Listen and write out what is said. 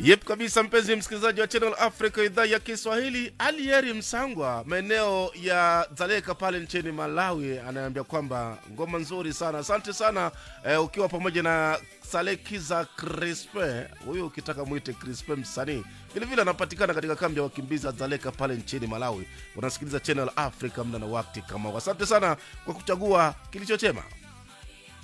Yep kabisa, mpenzi msikilizaji wa Channel Africa idhaa ya Kiswahili. Alieri Msangwa maeneo ya Dzaleka pale nchini Malawi anaambia kwamba ngoma nzuri sana, asante sana eh, ukiwa pamoja na Salekiza Crispe, huyu ukitaka mwite Crispe msanii vilevile anapatikana katika kambi ya wakimbizi ya Dzaleka pale nchini Malawi. Unasikiliza Channel Africa muda na wakati kama huu. Asante sana kwa kuchagua kilicho chema.